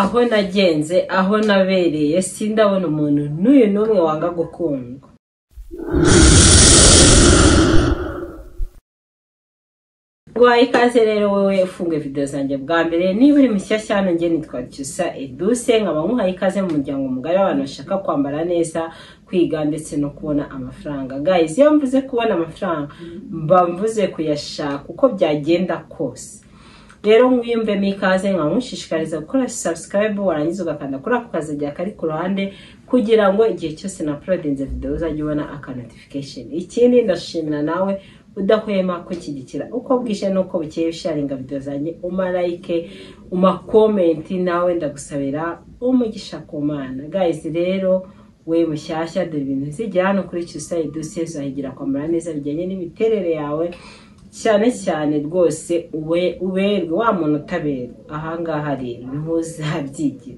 aho nagenze aho nabereye sindabona umuntu n'uyu n'umwe wanga gukundwa guhaye ikaze rero wowe ufunguye video zanjye bwa mbere niba uri mushyashya hano njye nitwa cyusa eduse nkaba nkuhaye ikaze mu muryango mugari w'abantu bashaka kwambara neza kwiga ndetse no kubona amafaranga guys iyo mvuze kubona amafaranga mba mvuze kuyashaka uko byagenda kose rero mwiyumvemo ikaze nkaba nkushishikariza gukora subscribe warangiza ugakanda kuri ako kazajya kari ku ruhande kugira ngo igihe cyose na porodinze video uzajya ubona aka notification ikindi ndashimira nawe udahwema kunshyigikira uko bwije n'uko bukeye usharinga video zanjye umalayike umakomenti nawe ndagusabira umugisha ku mana guys rero we mushyashya dore ibintu zigira hano kuri cyusayi duse zahigira kwambara neza bijyanye n'imiterere yawe cyane cyane rwose ube uberwe wa muntu utaberwa ahangaha rero niho uzabyigira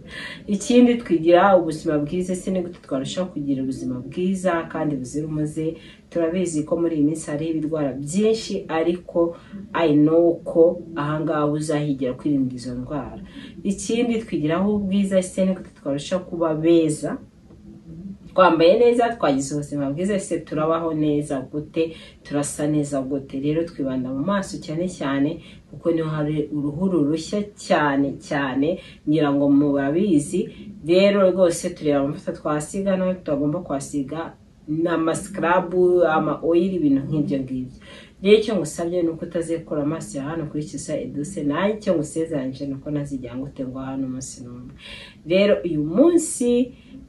ikindi twigira ubuzima bwiza ese ni gute twarushaho kugira ubuzima bwiza kandi buzira umuze turabizi ko muri iyi minsi hariho ibirwara byinshi ariko i know ko ahangaha uzahigira kwirinda izo ndwara ikindi twigiraho ubwiza ese ni gute twarushaho kuba beza twambaye neza twagize ubuzima bwiza ese turabaho neza gute turasa neza gute rero twibanda mu maso cyane cyane kuko niho hari uruhu rurushya cyane cyane ngira ngo mu babizi rero rwose tureba amavuta twasiga nawe tutagomba kwasiga ni amaskrabu ama oil ibintu nk'ibyo ngibyo rero icyo ngusabye ni uko utazikura amaso ya hano kuri kisa eduse nayo icyo ngusezeranyije ni uko ntazijya ngo uterwa hano umunsi n'umwe rero uyu munsi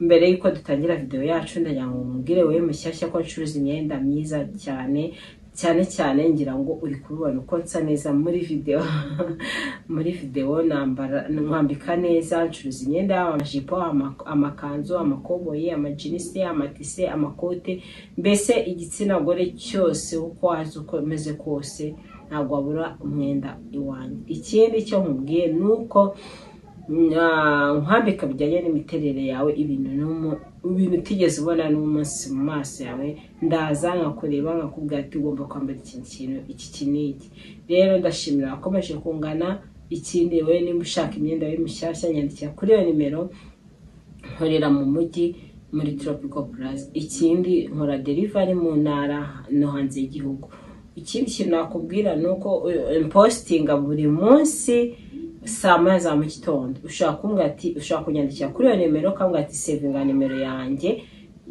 mbere y'uko dutangira video yacu ndagira ngo mubwire wowe mushyashya ko ncuruza imyenda myiza cyane cyane cyane ngira ngo uri kubibona uko nsa neza muri video muri video nambara mwambika neza ncuruza imyenda yaba amajipo ama- amakanzu amakoboyi amajinisi amatise amakote mbese igitsina gore cyose uko waza uko umeze kose ntabwo wabura umwenda iwanjye ikindi cyo nkubwiye ni uko nkwambika bijyanye n'imiterere yawe ibintu n'umu- ibintu utigeze ubona n'umunsi mu maso yawe ndaza nkakureba nkakubwira ati ugomba kwambara iki kintu iki iki n'iki rero ndashimira abakomeje kungana ikindi wowe niba ushaka imyenda yo mushyashya nyandikira kuri iyo nimero nkorera mu mujyi muri tropical plaza ikindi nkora delivery mu ntara no hanze y'igihugu ikindi kintu nakubwira ni uko eh, mpostinga buri munsi saa moya za mu gitondo ushaka kumbwira ati ushaka kunyandikira kuri iyo nimero ukambwira ati sevinga nimero yanjye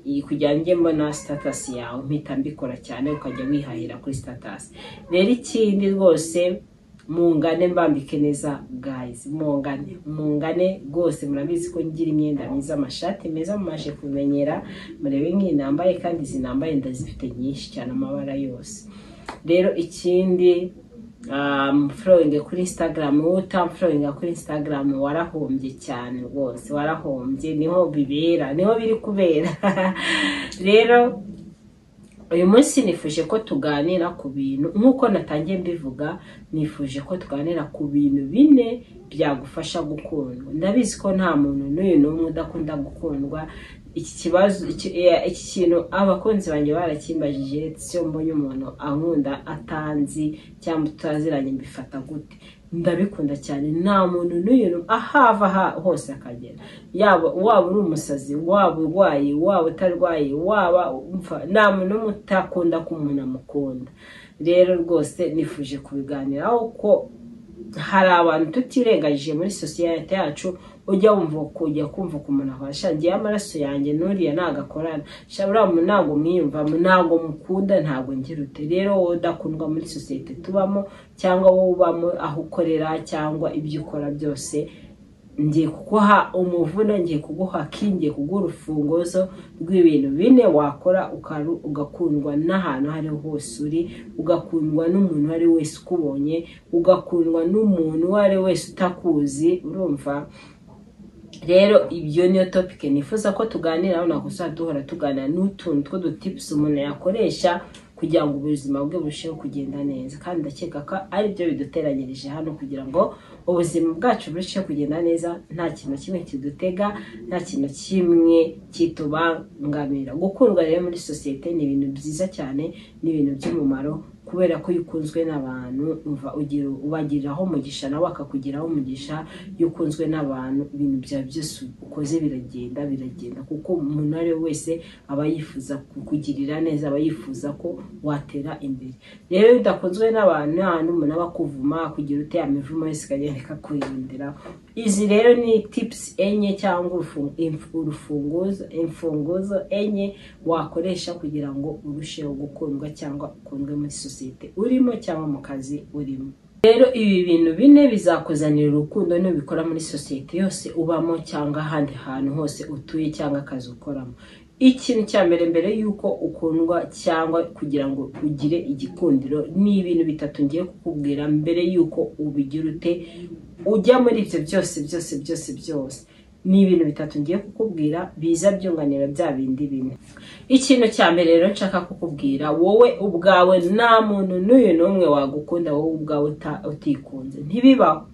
iyi kugira ngo njye mbona sitatasi yawe mpita mbikora cyane ukajya wihahira kuri sitatasi rero ikindi rwose mungane mbambike neza guys mungane mungane rwose murabizi ko ngira imyenda myiza amashati meza mumaje kumenyera murebe nk'iyi nambaye kandi izi nambaye ndazifite nyinshi cyane amabara yose rero ikindi mfurowinge kuri instagram wowe utamfurowinga kuri instagram warahombye cyane rwose warahombye niho bibera niho biri kubera rero uyu munsi nifuje ko tuganira ku bintu nk'uko natangiye mbivuga nifuje ko tuganira ku bintu bine byagufasha gukundwa ndabizi ko nta muntu n'uyu n'umwe udakunda gukundwa iki kibazo iki- eh, iki kintu abakunzi banjye barakimbajije se mbonye umuntu ankunda atanzi cyangwa tutaziranye mbifata gute ndabikunda cyane nta muntu n'uyu ahava ha- hose akagera yaba waba uri umusazi waba urwaye waba utarwaye waba umva nta muntu n'umwe utakunda ko umuntu amukunda rero rwose nifuje kubiganiraho ko hari abantu tutirengagije muri sosiyete yacu ujya wumva kujya kumva ku muntu abasha ngewe amaraso yanjye n'uriya ntabwo akorana shabura mu ntabwo mwiyumvamo ntabwo mukunda ntabwo ngira ute rero wowe udakundwa muri sosiyete tubamo cyangwa wowe ubamo aho ukorera cyangwa ibyo ukora byose ngiye kuguha umuvuno ngiye kuguha kingiye kuguha urufunguzo rw'ibintu bine wakora ukaru- ugakundwa n'ahantu aho ariho hose uri ugakundwa n'umuntu uwo ari we wese ukubonye ugakundwa n'umuntu uwo ari we wese utakuzi urumva rero ibyo niyo topike nifuza ko tuganiraho ntabwo tuzajya duhora tuganira n'utuntu tw'udutipusi umuntu yakoresha kugira ngo ubuzima bwe burusheho kugenda neza kandi ndakeka ko ari byo biduteranyirije hano kugira ngo ubuzima bwacu burusheho kugenda neza nta kintu kimwe kidutega nta kintu kimwe kitubangamira gukundwa rero muri sosiyete ni ibintu byiza cyane ni ibintu by'umumaro kubera ko iyo ukunzwe n'abantu umva ugira ubagiriraho umugisha nawe akakugiraho umugisha iyo ukunzwe n'abantu ibintu byawe byose ukoze biragenda biragenda kuko umuntu uwo ari we wese aba yifuza kukugirira neza aba yifuza ko watera imbere rero iyo udakunzwe n'abantu nta n'umuntu aba akuvuma kugira ute yamivumo wese ikagenda ikakurindiraho izi rero ni tipusi enye cyangwa urufunguzo imfunguzo enye wakoresha kugira ngo urusheho gukundwa cyangwa ukundwe muri sosiyete urimo cyangwa mu kazi urimo rero ibi bintu bine bizakuzanira urukundo n'ubikora muri sosiyete yose ubamo cyangwa ahandi hantu hose utuye cyangwa akazi ukoramo ikintu cya mbere mbere y'uko ukundwa cyangwa kugira ngo ugire igikundiro ni ibintu bitatu ngiye kukubwira mbere y'uko ubigira ute ujya muri ibyo byose byose byose byose ni ibintu bitatu ngiye kukubwira biza byunganira bya bindi bine ikintu cya mbere rero nshaka kukubwira wowe ubwawe nta muntu n'uyu n'umwe wagukunda wowe ubwawe utikunze ntibibaho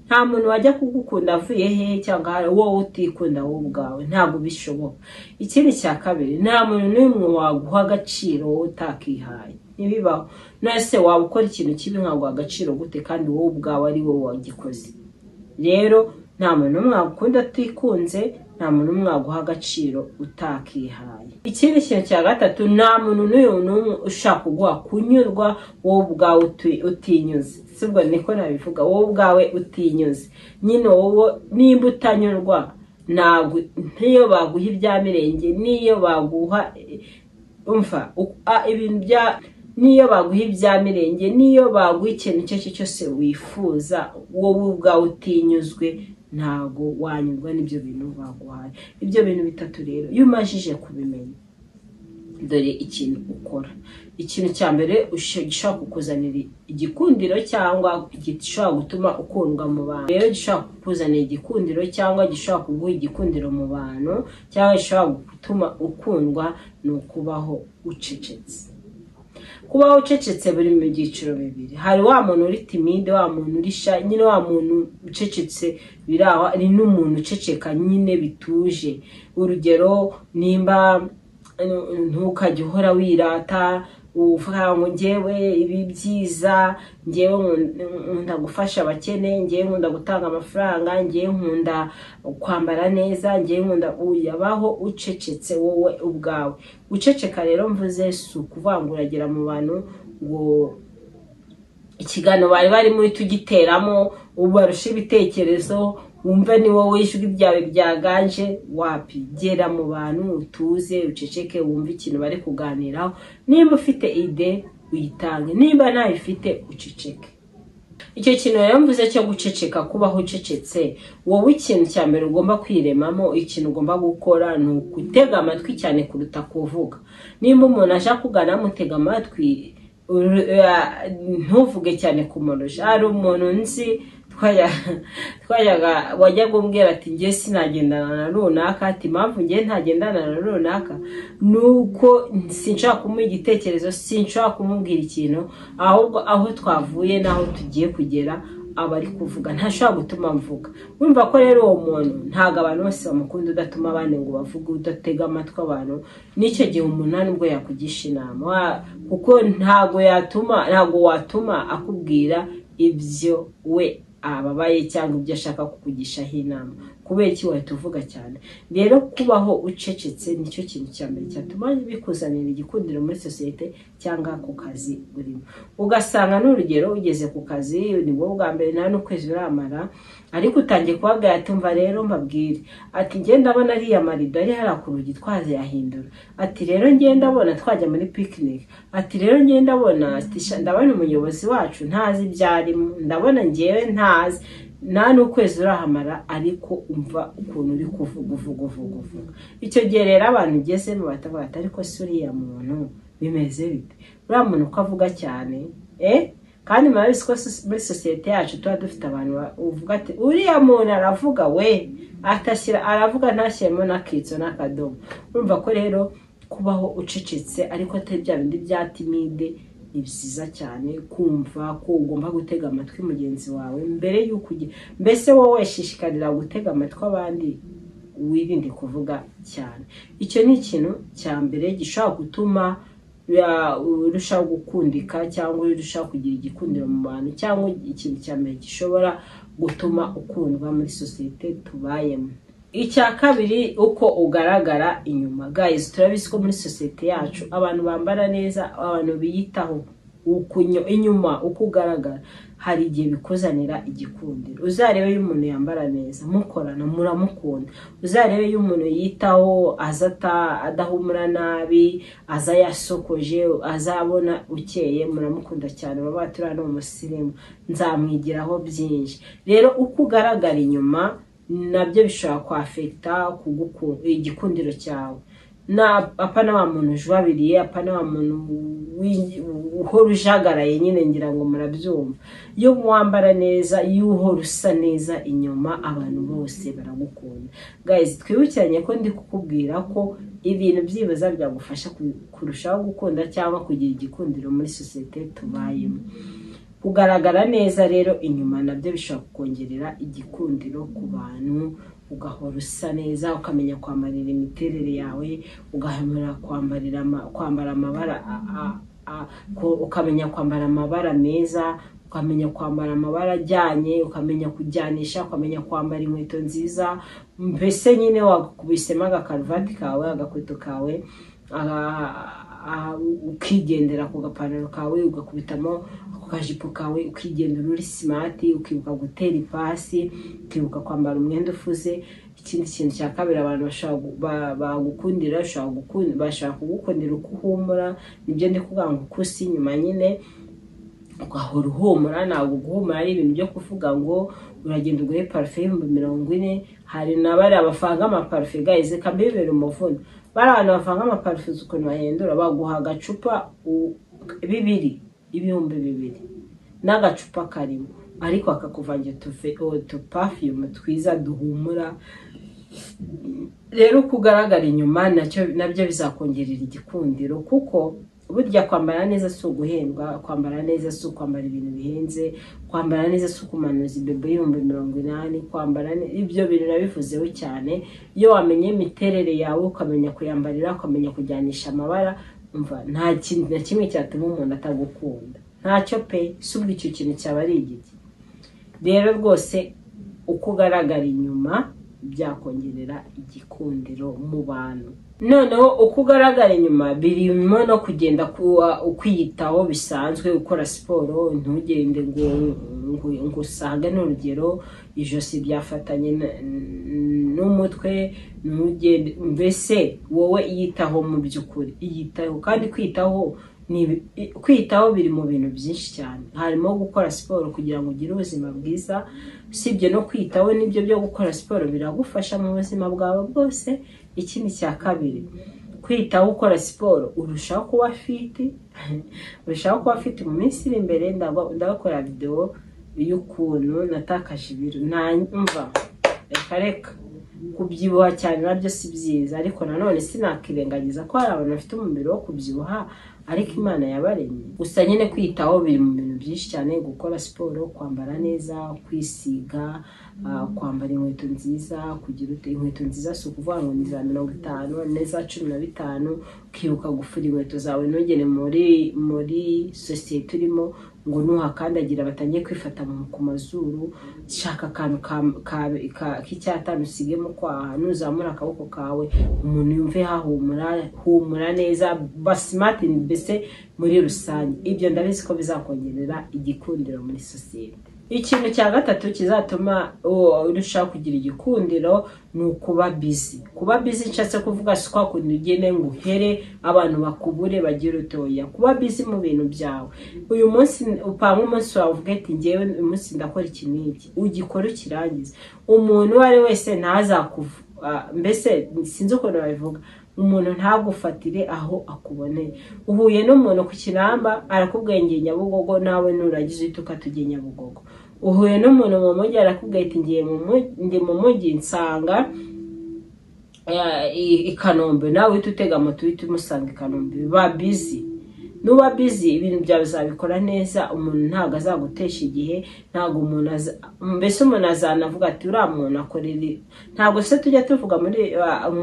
nta muntu wajya kugukunda avuye hehe cyangwa wowe utikunda wowe ubwawe ntabwo bishoboka ikindi cya kabiri nta muntu n'umwe waguha agaciro wowe utakihaye ntibibaho nase waba ukora ikintu kibi nkaguha agaciro gute kandi wowe ubwawe ari wowe wagikoze rero nta muntu umwe wagukunda utikunze nta muntu umwe waguha agaciro utakihaye ikindi kintu cya gatatu nta muntu n'uyu n'umwe ushaka kuguha kunyurwa wowe ubwawe utinyuze sibwo niko nabivuga wowe ubwawe utinyuze nyine wowe nimba utanyurwa n'iyo baguha ibya mirenge n'iyo baguha umva ibintu bya niyo baguha ibya mirenge niyo baguha ikintu icyo ari cyo cyose wifuza wowe ubwawe utinyuzwe ntabwo wanyurwa n'ibyo bintu baguhaye ibyo bintu bitatu rero iyo umajije kubimenya dore ikintu ukora ikintu cya mbere gishobora kukuzanira igikundiro cyangwa gishobora gutuma ukundwa mu bantu rero gishobora kukuzanira igikundiro cyangwa gishobora kuguha igikundiro mu bantu cyangwa gishobora gutuma ukundwa ni ukubaho ucecetse kuba ucecetse buri mu byiciro bibiri hari wa muntu uri timide wa muntu uri sha nyine wa muntu ucecetse biraho ni n'umuntu uceceka nyine bituje urugero nimba ntukajya uhora wirata uvuga ngo ngewe ibi byiza ngewe nkunda gufasha abakene ngewe nkunda gutanga amafaranga ngewe nkunda kwambara neza ngewe nkunda uyabaho ucecetse wowe ubwawe uceceka rero mvuze si ukuvuga ngo uragera mu bantu ngo ikiganiro bari barimo uhita ugiteramo ubarusha ibitekerezo wumve ni wowe ijwi ryawe ryaganje wapi gera mu bantu utuze uceceke wumve ikintu bari kuganiraho nimba ufite ide uyitange nimba ntayifite uceceke icyo kintu rero mvuze cyo guceceka kubaho ucecetse wowe ikintu cya mbere ugomba kwiremamo ikintu ugomba gukora ni ugutega amatwi cyane kuruta kuvuga nimba umuntu aje akugana amutega amatwi ntuvuge cyane kumurusha hari umuntu nzi twajyaga wajyaga umbwira ati ngewe sinagendana na runaka ati mpamvu ngewe ntagendana na runaka ni uko sinshaka kumuha igitekerezo sinshaka kumubwira ikintu ahubwo aho twavuye n'aho tugiye kugera aba ari kuvuga ntashobora gutuma mvuga wumva ko rero uwo muntu ntabwo abantu bose bamukunda udatuma abandi ngo bavuge udatega amatwi abantu n'icyo gihe umuntu nubwo yakugisha inama kuko ntabwo yatuma ntabwo watuma akubwira ibyo we ababaye cyangwa ibyo ashaka kukugishaho inama kubera iki wahita uvuga cyane rero kubaho ucecetse nicyo kintu cya mbere cyatuma bikuzanira igikundiro muri sosiyete cyangwa ku kazi urimo ugasanga n'urugero ugeze ku kazi ni wowe bwa mbere nta n'ukwezi uramara ariko utangiye kubabwira ati mva rero mbabwire ati njye ndabona ariya marido ari hariya ku rugi twazayahindura ati rero njye ndabona twajya muri picnic ati rero njye ndabona ndabona umuyobozi wacu ntazi ibyo arimo ndabona ngewe ntazi nta n'ukwezi urahamara ariko umva ukuntu uri kuvuga uvuga uvuga uvuga icyo gihe rero abantu ugezemo batavuga ati ariko si uriya muntu bimeze bite uriya muntu uko avuga cyane eee kandi murabizi ko muri sosiyete yacu tuba dufite abantu uvuga ati uriya muntu aravuga we atashyira aravuga ntashyiremo n'akitso n'akadomo urumva ko rero kubaho ucecetse ariko atari bya bindi bya timide ni byiza cyane kumva ko ugomba gutega amatwi mugenzi wawe mbere y'uko ugira mbese wowe weshishikarira gutega amatwi abandi wirinde kuvuga cyane icyo ni ikintu cya mbere gishobora gutuma ya- urushaho gukundika cyangwa urushaho kugira igikundiro mu bantu cyangwa ikintu cya mbere gishobora gutuma ukundwa muri sosiyete tubayemo icya kabiri uko ugaragara inyuma guys turabizi ko muri sosiyete yacu abantu bambara neza abantu biyitaho ukunyo- inyuma uko ugaragara hari igihe bikuzanira igikundiro uzarebe iyo umuntu yambara neza mukorana muramukunda uzarebe iyo umuntu yitaho aza ata- adahumura nabi aza yasokoje azabona ukeye muramukunda cyane baba baturana umusirimu nzamwigiraho byinshi rero uko ugaragara inyuma nabyo bishobora kwafekita kuguku- igikundiro cyawe na apana wa muntu ujwabiriye apana wa muntu wi- uhora ujagaraye nyine ngira ngo murabyumva iyo wambara neza iyo uhora usa neza inyuma abantu bose baragukunda guys twibukiranye ko ndi kukubwira ko ibintu byibuza byagufasha ku- kurushaho gukunda cyangwa kugira igikundiro muri sosiyete tubayemo kugaragara neza rero inyuma nabyo bishobora kukongerera igikundiro ku bantu ugahora usa neza ukamenya kwambarira imiterere yawe ugahamira kwambarira ama- kwambara amabara a- a- a- ko- ukamenya kwambara amabara meza ukamenya kwambara amabara ajyanye ukamenya kujyanisha ukamenya kwambara inkweto nziza mbese nyine wakubisemo agakaruvati kawe agakweto kawe aga- aha, ukigendera ku gapantaro kawe ugakubitamo ako kajipo kawe ukigendera uri simati ukibuka gutera ipasi ukibuka kwambara umwenda ufuze ikindi kintu cya kabiri abantu bashobora gu- ba- bagukundira bashobora gukun- bashobora kugukundira uko uhumura nibyo ndi kuvuga ngo uko usa inyuma nyine ugahora uhumura ntabwo guhumura ari ibintu byo kuvuga ngo uragenda ugure parufe y'ibihumbi mirongo ine hari na bariya bavanga amaparufe gayize kambibera umuvuno bariya bantu bavanga amaparufe uzi ukuntu bahindura baguha agacupa u- bibiri ibihumbi bibiri n'agacupa karimo ariko akakuvangira utufe- utupafiyumu twiza duhumura rero uko ugaragara inyuma nacyo nabyo bizakongerera igikundiro kuko burya kwambara neza si uguhendwa kwambara neza si ukwambara ibintu bihenze kwambara neza si ukumanuza ibebe y'ibihumbi mirongo inani kwambara ne- ibyo bintu nabivuzeho cyane iyo wamenye imiterere yawe ukamenya kuyambarira ukamenya kujyanisha amabara umva nta kintu na kimwe cyatuma umuntu atagukunda ntacyo pe si ubwo icyo kintu cyaba ari igiti rero rwose uko ugaragara inyuma byakongerera igikundiro mu bantu noneho uko ugaragara inyuma birimo no kugenda kuwa- ukwiyitaho bisanzwe ukora siporo ntugende ngo ngo ngo usange ni urugero ijosi ryafatanye na- n'umutwe ntugende mbese wowe iyitaho mu by'ukuri iyitaho kandi kwitaho ni ibi- i- kwitaho biri mu bintu byinshi cyane harimo gukora siporo kugira ngo ugire ubuzima bwiza usibye no kwitaho nibyo byo gukora siporo biragufasha mu buzima bwawe bwose ikindi cya kabiri kwitaho ukora siporo urushaho kuba fiti urushaho kuba fiti mu minsi iri imbere ndaba- ndabakora videwo y'ukuntu natakaje ibiro nanyumva reka reka kubyibuha cyane nabyo si byiza ariko nanone sinakirengagiza ko hari abantu bafite umubiri wo kubyibuha ariko imana yabaremye gusa nyine kwitaho biri mu bintu byinshi cyane gukora siporo kwambara neza kwisiga ah, kwambara inkweto nziza kugira ute- inkweto nziza si ukuvuga ngo ni za mirongo itanu n'iza cumi na bitanu ukibuka gufura inkweto zawe ntugere muri muri sosiyete urimo ngo nuhakandagira batangiye kwifata mu- ku mazuru shaka akantu ka- ka- ka- k'icyatanu usigemo kwaha nuzamura akaboko kawe umuntu yumve hahumura humura neza basimati mbese muri rusange ibyo ndabizi ko bizakongerera igikundiro muri sosiyete ikintu cya gatatu kizatuma uh, urushaho kugira igikundiro ni ukuba bizi kuba bizi nshatse kuvuga si kwa kundi ugende ngo uhere abantu bakubure bagire utoya kuba bizi mu bintu byawe uyu munsi upanga umunsi wawe uvuga ati ngewe uyu munsi ndakora iki n'iki ugikora ukirangize umuntu uwo ari we wese ntazakuvu ah, mbese sinzi ukuntu babivuga umuntu ntagufatire aho akuboneye uhuye n'umuntu ku kinamba arakubwengeye nyabugogo nawe nuragize uhita ukatugeye nyabugogo uhuye n'umuntu mu mujyi arakubwira ati ngiye mu mu- ndi mu mujyi nsanga eh, i i Kanombe nawe uhita utega moto uhita umusanga i Kanombe ba bizi nuba bizi ibintu byawe uzabikora neza umuntu ntabwo azagutesha igihe ntabwo umuntu mbese umuntu azanavuga ati uriya muntu akorera ntabwo se tujya tuvuga muri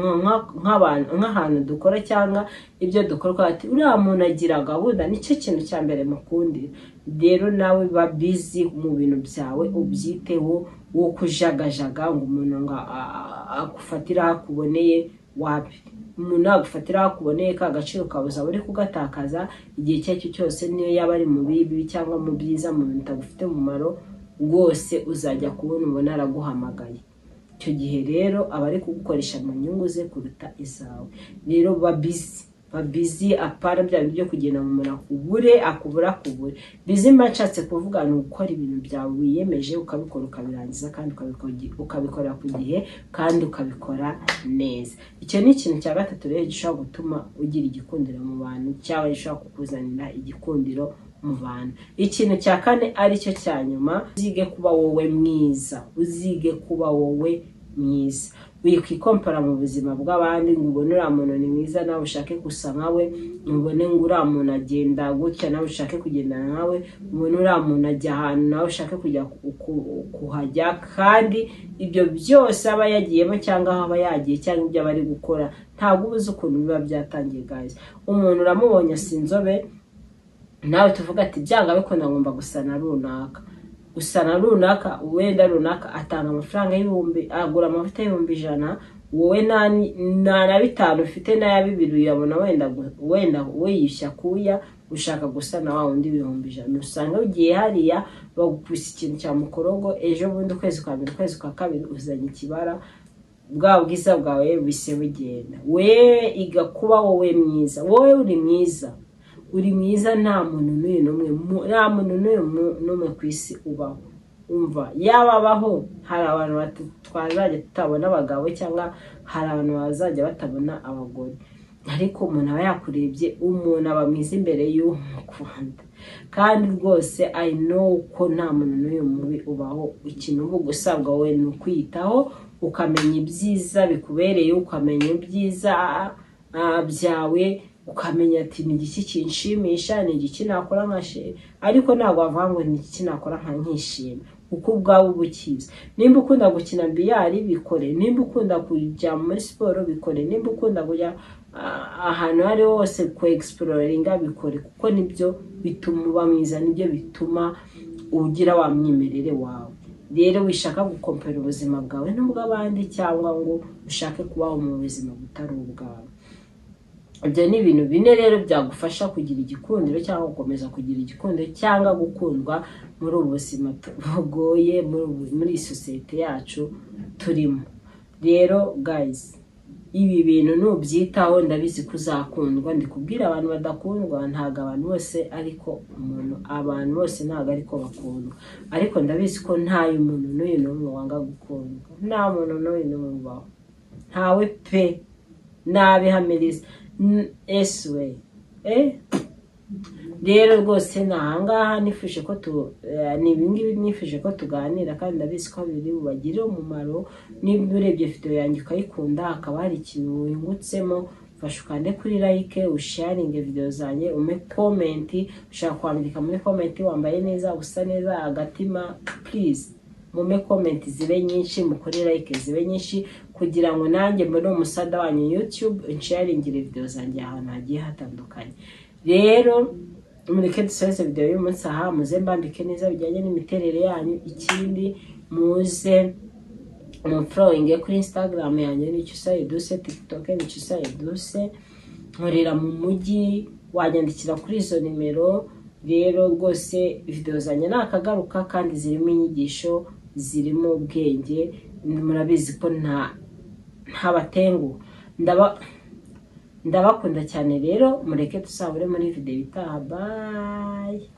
nk'abantu nk'ahantu dukora cyangwa ibyo dukora ati uriya muntu agira gahunda nicyo kintu cya mbere mukundira rero nawe ba bizi mu bintu byawe ubyiteho wo kujagajaga ngo umuntu ngo agufatire aho akuboneye wapi umuntu nagufatira aho akuboneye ka gaciro ukaba uri kugatakaza igihe icyo ari cyo cyose niyo yaba ari mu bibi cyangwa mu byiza mu bintu bitagufite umumaro rwose uzajya kubona ubona araguhamagaye icyo gihe rero aba ari kugukoresha mu nyungu ze kuruta izawe rero ba bizi bizi apara bya byo kugenda mu muntu akubure akubura akubure bizi mba nshatse kuvuga ni ugukora ibintu byawe wiyemeje ukabikora ukabirangiza kandi ukabikora ku gihe kandi ukabikora neza icyo ni ikintu cya gatatu rero gishobora gutuma ugira igikundiro mu bantu cyangwa gishobora kukuzanira igikundiro mu bantu ikintu cya kane aricyo cya nyuma uzige kuba wowe mwiza uzige kuba wowe mwiza wikwikompara mu buzima bw'abandi ngo ubone uriya muntu ni mwiza nawe ushake gusa nkawe ubone ngo uriya muntu agenda gutya nawe ushake kugendana nkawe ubone uriya muntu ajya ahantu nawe ushake kujya kuhajya kandi ibyo byose aba yagiyemo cyangwa aho aba yagiye cyangwa ibyo aba ari gukora ntabwo ubuze ukuntu biba byatangiye guys umuntu uramubonye si inzobe nawe tuvuga ati byanga bikunda ngomba gusa na runaka gusa na runaka wenda runaka atanga amafaranga y'ibihumbi agura amavuta y'ibihumbi ijana wowe nta na bitanu ufite n'aya bibiri uyabona wenda wenda wiyishya kuya ushaka gusa na wa wundi ibihumbi ijana usanga ugiye hariya bagukubise ikintu cya mukorogo ejo bundi ukwezi kwa mbere ukwezi kwa kabiri uzanye ikibara bwa bwiza bwawe bise bugenda wewe igakuba wowe mwiza wowe uri mwiza uri mwiza nta muntu n'uyu n'umwe nta muntu n'uyu n'umwe ku isi ubaho umva yaba abaho hari abantu twazajya tutabona abagabo cyangwa hari abantu bazajya batabona abagore ariko umuntu aba yakurebye umuntu aba mwiza imbere y'umukunda kandi rwose ari ko nta muntu n'uyu mubi ubaho ikintu uba gusabwa we ni ukwiyitaho ukamenya ibyiza bikubereye ukamenya ibyiza byawe ukamenya ati ni igiki kinshimisha ni igiki nakora nkashima ariko ntabwo wavuga ngo ni igiki nakora nka nkishima kuko ubwawe uba ukizi nimba ukunda gukina biyari bikore nimba ukunda kujya muri siporo bikore nimba ukunda kujya ahantu aho ari hose ku egisipororinga bikore kuko nibyo bituma uba mwiza nibyo bituma ugira wa mwimerere wawe rero wishaka gukompera ubuzima bwawe n'ubw'abandi cyangwa ngo ushake kubaho mu buzima butari ubwawe ibyo ni ibintu bine rero byagufasha kugira igikundiro cyangwa gukomeza kugira igikundiro cyangwa gukundwa muri ubu buzima bugoye muri iyi sosiyete yacu turimo rero gayizi ibi bintu nubyitaho ndabizi ko uzakundwa ndikubwira abantu badakundwa ntabwo abantu bose ariko umuntu abantu bose ntabwo ariko bakundwa ariko ndabizi ko ntayo muntu n'uyu n'umwe wanga gukundwa nta muntu n'uyu n'umwe ubaho ntawe pe nabihamiriza eswe rero rwose ni ahangaha nifuje ko ni ibingibi nifuje ko tuganira kandi ndabizi ko biri bubagirire umumaro niba urebye videwo yanjye ukayikunda hakaba hari ikintu wingutsemo fasha ukande kuri like usharinge videwo zanjye ume komenti ushaka kwandika muri komenti wambaye neza usa neza agatima purize mume komenti zibe nyinshi mukore like zibe nyinshi kugira ngo nanjye mbone umusada wanyu yutube nsharingire videwo zanjye ahantu hagiye hatandukanye rero mureke dusoze videwo y'umunsi aha muze mbambike neza bijyanye n'imiterere yanyu ikindi muze mufurowinge kuri instagram yanjye nicyo usayiduse tikitoke nicyo usayiduse nkorera mu mujyi wanyandikira kuri izo nimero rero rwose videwo zanjye ni akagaruka kandi zirimo inyigisho zirimo ubwenge murabizi ko nta ntabatengu ndabakunda cyane rero mureke dusabure muri videwo itaha bayi